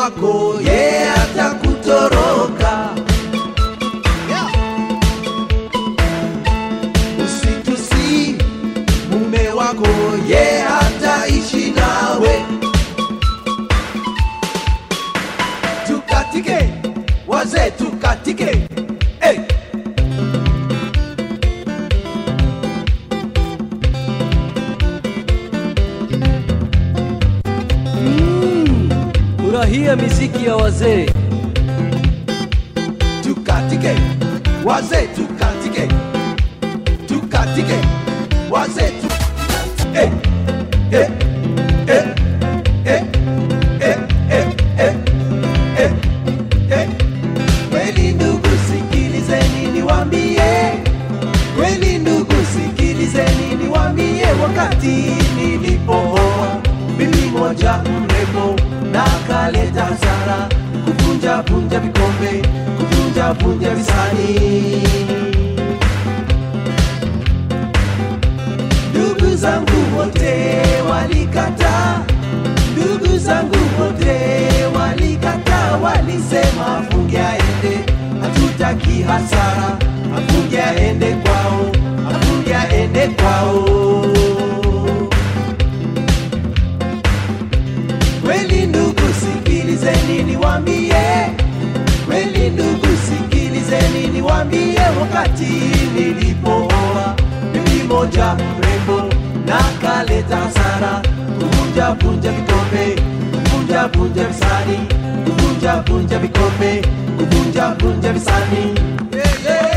wako ye atakutoroka. Usitusi mume wako ye hataishi nawe. Tukatike wazee, tukatike hey. Furahia miziki ya wazee. tukatike wazee tukatike tukatike wazee tu eh, eh, eh, eh, eh, eh, eh, eh, eh. Kweli ndugu sikilizeni niwambie, kweli ndugu sikilizeni niwambie, wakati nilipooa bibi moja mrembo na kaleta hasara, kuvunja vunja vikombe, kuvunja vunja visani. Ndugu zangu wote walikataa, ndugu zangu wote walikataa, walisema afunge aende, hatutaki hasara, afunge aende kwao, afunge aende kwao. Kweli ndugu, sikilizeni niwambie, kweli ndugu, sikilizeni niwambie, wakati nilipooa bibi moja mrembo na kaleta hasara, kuvunja vunja vikombe, kuvunja vunja visani, kuvunja vunja vikombe, kuvunja vunja visani. Yeah, yeah.